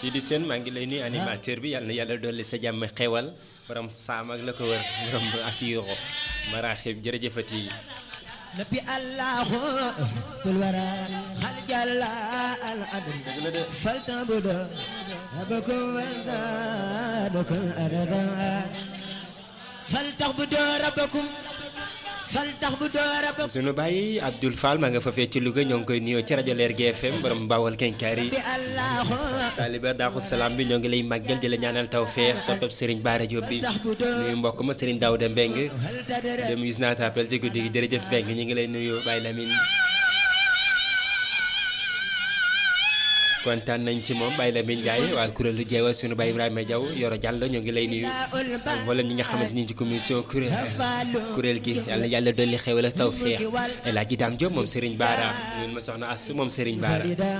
Sidi Sène maa ngi lay nuyu animateur bi yàlla na yàlla dolli sa jàmm xewal borom saam ak la ko wër borom asiro maraaxib jërëjëfati نبي الله في الورى هل جل الأدب فلتعبد ربكم وزادكم أردا فلتعبدوا ربكم فلتعبدوا ربكم sunu baay Abdoul Fall maa nga fa fee ci Louga ñoo ngi koy nuyoo ci rajo Leer GFM borom Bawal Kenkaari نبي الله taaliba daaxu salaam bi ñoo ngi lay màggal di la ñaanal tawfeex soppeb Serigne Bara Diop bi nuyu mbokk ma Serigne Daouda Mbeng هل تدري dem gis naa tappel ci guddi gi jërëjëf Mbeng ñu ngi lay nuyu Baye Lamine kontaan nañ ci moom Baye Lamine Ndiaye waa kuréelu jeewal sunu Baye Ibrahima Diaw Yoro Diallo ñoo ngi lay nuyu ak mboolem ñi nga xamante ni ci commission kuréel kuréel gi yàlla yàlla dolli xewal ak tawfeex El Hadji Dame Diop moom Serigne Bara ñun ma soxna As moom Serigne Bara